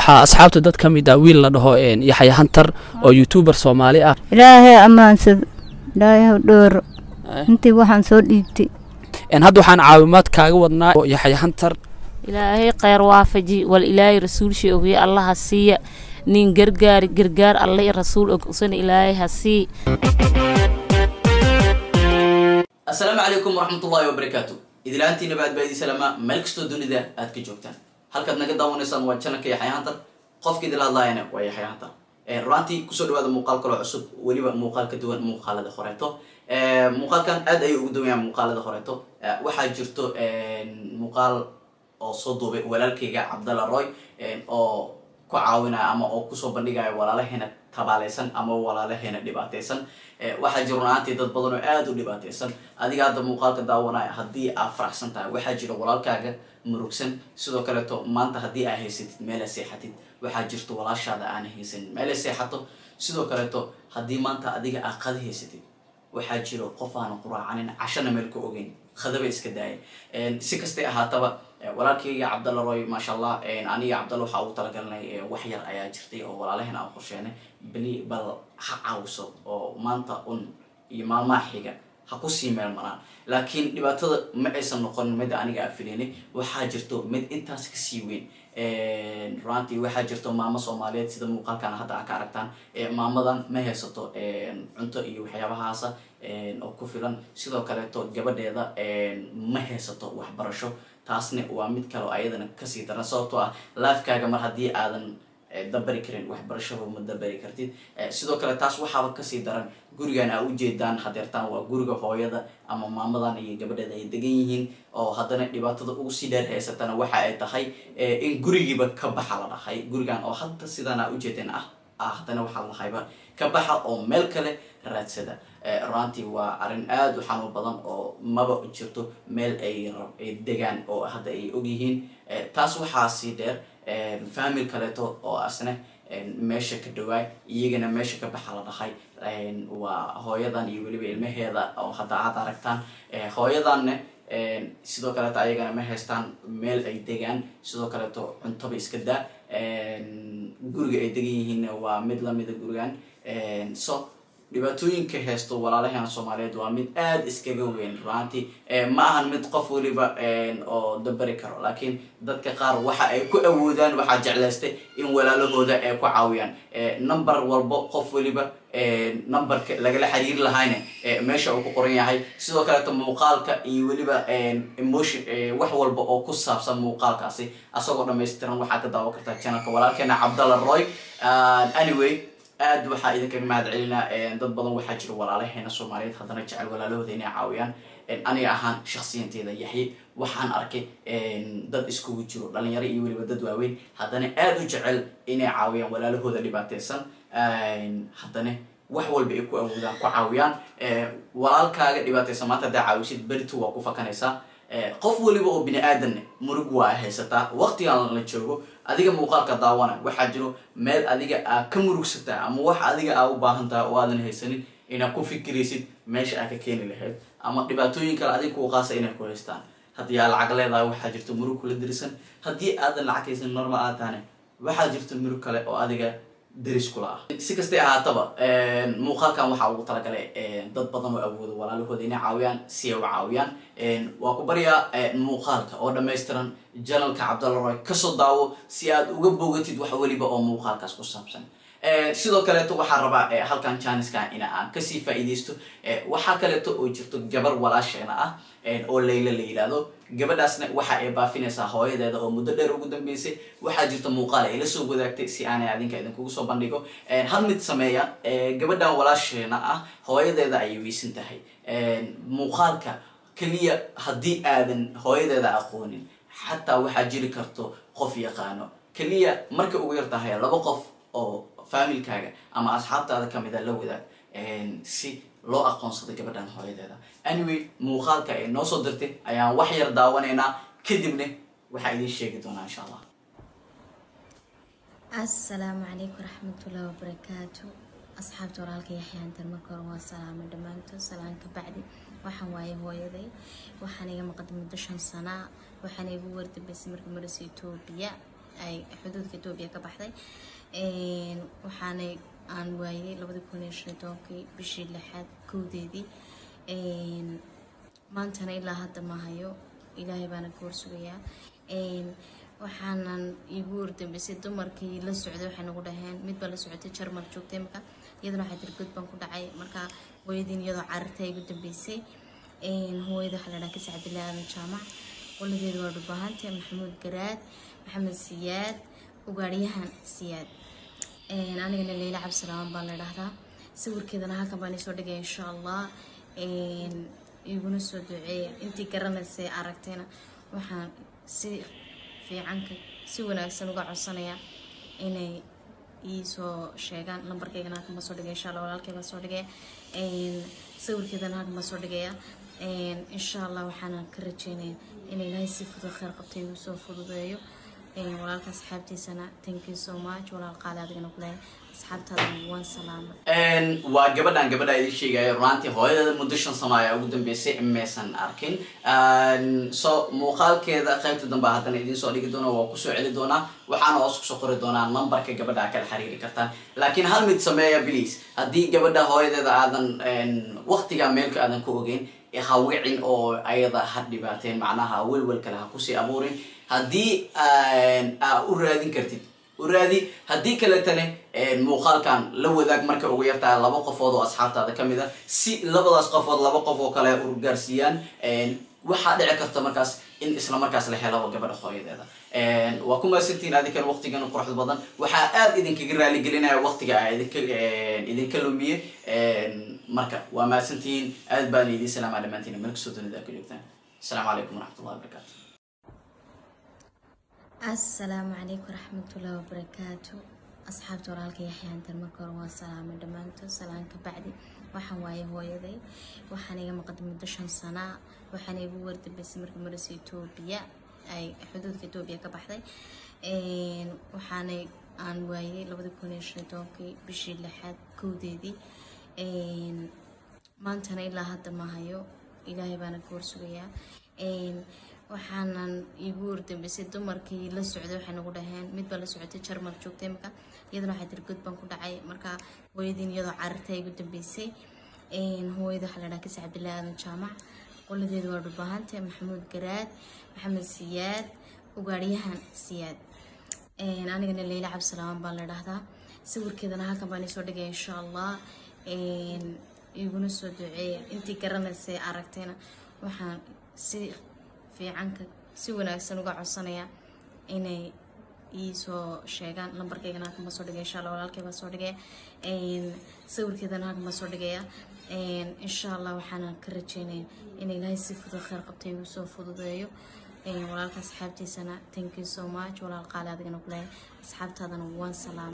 waxaa asxaabta dad ka mid ah wiil la dhaho yaxya hantar oo youtuber soomaali ah ilaahay ammaansado ilaahay dhooro intii waxaan soo dhiibtay hadda waxaan caawimaad kaaga wadnaa yaxya hantar ilaahay kheyr waafaji wal ilaahay rasuulshii ogiye allah ha siiya nin gargaari gargaar alle i rasuul og usana ilaahay ha sii assalaamu calaykum waraxmatullaahi wabarakaatu idilaantiinaba aad baa idin salaamaa meel kastoo dunida aad ka joogtaan halkaad naga daawanaysaan waa janalka yaxya hantar qofka idila hadlaayana waa yaxya hantar runaantii kusoo dhawaada muuqaal kaloo cusub weliba muuqaal ka duwan muuqaalada horeeto muuqaalkan aad ayay ugu duwayaan muuqaalada horeeto waxaa jirto muuqaal oo soo duubay walaalkayga cabdalla roy oo ku caawinaya ama oo kusoo bandhigaya walaalaheena tabaaleysan ama walaalaheena dhibaateysan waxaa jira runaantii dad badan oo aada u dhibaateysan adiga hadda muuqaalka daawanaya haddii aad faraxsan tahay waxaa jira walaalkaaga murugsan sidoo kaleeto maanta haddii aa haysatid meela seexatid waxaa jirto walaashaada aana haysanin meela seexato sidoo kaleeto haddii maanta adiga aa qada haysatid waxaa jiro qof aana quraacanin cashana meel ka ogeyn khadaba iska daaya si kastay ahaataba walaalkayga cabdalla roy maasha allah aniga cabdalla waxaa ugu talagalnay wax yar ayaa jirtay oo walaalaheen aan qorsheenay beli bal ha caawiso oo maanta un iyo maalmaha xiga ha kusii meel maraan laakiin dhibaatada ma aysan noqon mid aniga aa filinay waxaa jirto mid intaas kasii weyn runaantii waxaa jirto maamo soomaaliyeed sida muuqaalkan hadda aa ka aragtaan maamadan ma haysato cunto iyo waxyaabahaasa oo ku filan sidoo kaleeto gabadheeda ma haysato waxbarasho taasna waa mid kale oo ayadana kasii daran sababtoo ah laafkaaga mar haddii aadan dabari karin waxbarashaba ma dabari kartid sidoo kale taas waxaaba kasii daran gurigan aa ujeedaan hadeertaan waa guriga hooyada ama maamadan iyo gabadheeda ay degan yihiin oo haddana dhibaatada ugu sii dheer haysatana waxa ay tahay in gurigiiba ka baxa la dhahay gurigan oo hadda sidaan aa ujeedeen ah ah haddana waxaa la dhahayba ka baxa oo meel kale raadsada runaantii waa arrin aada u xanuun badan oo maba jirto meel ay ay degaan oo hadda ay ogyihiin taas waxaa sii dheer famil kaleeto oo asne meesha ka dhawaay iyagana meesha ka baxa la dhahay waa hooyadan iyo weliba ilmaheeda oo hadda aad aragtaan hooyadanne sidoo kaleeto ayagana ma haystaan meel ay degaan sidoo kaleeto cuntoba iska daa guriga ay degan yihiinna waa mid lamida gurigan so dhibaatooyinka haysto walaalaheena soomaaliyeed waa mid aada iskaga weyn runaantii ma ahan mid qof weliba oo dabari karo laakiin dadka qaar waxa ay ku awoodaan waxaa jeclaystay in walaalahooda ay ku caawiyaan number walbo qof weliba numberka lagala xiriiri lahayna meesha uu ku qoran yahay sidoo kaleeto muuqaalka iyo weliba emotion wax walba oo ku saabsan muuqaalkaasi asagoo dhamaystiran waxaa ka daawan kartaa channelka walaalkeena cabdalla roy anyway aad waxaa idinkaga mahad celinaa dad badan waxaa jira walaalaheena soomaaliyeed haddana jecel walaalahooda inay caawiyaan aniga ahaan shaksiyanteeda yaxye waxaan arkay dad iskugu jiro dhalinyaro iyo weliba dad waaweyn haddana aada u jecel inay caawiyaan walaalahooda dhibaateysan haddana wax walba ay ku awoodaan ku caawiyaan walaalkaaga dhibaateysan maanta haddaa caawisid beritu waa ku fakanaysaa qof weliba oo bini aadanne murug waa haysataa waqtigan la joogo adiga muuqaalka daawana waxaa jiro meel adiga aa ka murugsataa ama wax adiga aa u baahan tahay oo aadan haysanin inaad ku fikiraysid meesha aa ka keeni lahayd ama dhibaatooyin kale adiga kuu qaasa inay ku haystaan haddii aa lacag leedahay waxaa jirto murug kula dirisan haddii aadan lacag haysan normal aad tahane waxaa jirto murug kale oo adiga daris kula ah si kastay ahaataba muuqaalkan waxaa ugu talagalay dad badan oo awoodo walaalahooda inay caawiyaan si ay u caawiyaan waa ku baryaa muuqaalka oo dhamaystiran janalka cabdalla roy kasoo daawo si aad uga bogatid wax weliba oo muuqaalkaas ku saabsan sidoo kaleeto waxaa rabaa halkan janiska in aan kasii faa'iidaysto waxaa kaleeto oo jirto gabar walaasheena ah oo layla la yidhaahdo gabadhaasna waxa ay baafinaysaa hooyadeeda oo muddo dheer ugu dambeysay waxaa jirta muuqaal ay la soo wadaagtay si aanay adinka idinkugu soo bandhigo hal mid sameeya gabadhan walaasheena ah hooyadeeda ayay weysan tahay muuqaalka keliya haddii aadan hooyadeeda aqoonin xataa waxaa jiri karto qof yaqaano keliya marka ugu yar tahay laba qof oo faamilkaaga ama asxaabtaada kamida la wadaag si loo aqoonsado gabadhan hooyadeeda anyway muuqaalka ay noo soo dirtay ayaan wax yar daawanaynaa kadibna waxaa idiin sheegi doonaa insha allah asalaamu calaykum waraxmatullaahi wabarakaatu asxaabta walaalka yaxyaantar marka hore waa salaamay dhammaantood salaan ka bacdi waxaan waaye hooyaday waxaan iga maqan muddo shan sanaa waxaan igu wardambeysay marka maraysa etoobiya ay xuduudka etoobiya ka baxday waxaanay aan waayay labadii kun iyo shan iyo tobankii bishii lixaad kowdeedii maantana ilaa hadda ma hayo ilaahay baana ka warsugayaa waxaanan iigu wardambeysay dumarkii la socday waxay nagu dhaheen mid baa la socotay jarmal joogtay marka iyadana waxaa dirgod baan ku dhacay marka hooyadiin iyadoo cararta igu dambeysay hooyada waxaa la dhaha kasi cabdillahi aadan jaamac waladeedu waa dhubahante maxamuud garaad maxamed siyaad ugaadhyahan siyaad anigana leyla cabdisalaaman baan la dhahdaa sawirkeedana halkan baan isoo dhigay insha allah iguna soo duceeya intii garanaysay aragtayna waxaan si fiicanka si wanaagsan uga codsanayaa inay iisoo sheegaan lambarkaygana halkan baan soo dhigaya insha allah walaalkay baan soo dhigaya sawirkeedana halkan baan soo dhigaya insha allah waxaana ka rajeynaya in ilaahay si fudud kheyr qabtay igu soo fududeeyo walaalka asxaabtiisana thank you so much walaal qaali adigana kuleeyahay asxaabtaadana waan salaama waa gabadhan gabadha idin sheegaya runaantii hooyadeeda muddo shan sano ayaa ugu dambeysay maysan arkin so muuqaalkeeda qaybta dambe haddana idiin soo dhigi doona waa kusoo celi doonaa waxaana hoos kusoo qori doonaa numberka gabadha kala xiriiri kartaan laakiin hal mid sameeya please haddii gabadha hooyadeeda aadan waqtiga meelka aadan ku ogeyn ha wicin oo ayada ha dhibaateen macnaha welwel kale ha kusii abuurin haddii aa u raadin kartid u raadi haddii kaletane muuqaalkan la wadaag marka ugu yartaa laba qofood oo asxaabtaada ka mid a si labadaas qofood laba qof oo kale u gaarsiiyaan waxaa dhici karta markaas in isla markaas la helo gabadha hooyadeeda waa ku maasantiin adinkan waqtigan quruxda badan waxaa aad idinkaga raaligelinaya waqtiga a idinka idinka lumiye marka waa mahadsantihiin aad baan idin salaamaa dhammaantiin meel kastoo dunida ka joogtaan asalaamu calaykum waraxmatullahi wabarakatu asalaamu calaykum waraxmatullaahi wabarakaatu asxaabta walaalka yaxyaantar marka hore waa salaamay dhammaantood salaan ka bacdi waxaan waaye hooyaday waxaan iga maqan muddo shan sanaa waxaana igu wardambeysay markii maraysa etoobiya ay xuduudka etoobiya ka baxday waxaanay aan waayay labadii kun iyo shan iyo tobankii bishii lixaad kowdeedii maantana ilaa hadda ma hayo ilaahay baana ka warsugayaa waxaanan iigu wardambeysay dumarkii la socday waxay nagu dhaheen mid baa la socotay jarmal joogtay marka iyadana waxaa dirgod baan ku dhacay marka hooyadiin iyadoo cararta igu dambeysay hooyada waxaa la dhaha kasi cabdillahi aadan jaamac waladeedu waa dhubahante maxamuud garaad maxamed siyaad ugaadhyahan siyaad anigana leyla cabdisalaaman baan la dhahdaa sawirkeedana halkan baan isoo dhigaya insha allah iguna soo duceeya intii garanaysay aragtayna waxaan si fiicanka si wanaagsan uga codsanayaa inay iisoo sheegaan lambarkaygana halkan baan soo dhigaya insha allah walaalkay baan soo dhigaya sawirkeedana halkan baan soo dhigaya insha allah waxaana ka rajeynaya in ilaahay si fudud kheyr qabtay igu soo fududeeyo walaalka asxaabtiisana thank you so much walaal qaali adigana kuleeyahay asxaabtaadana waan salaama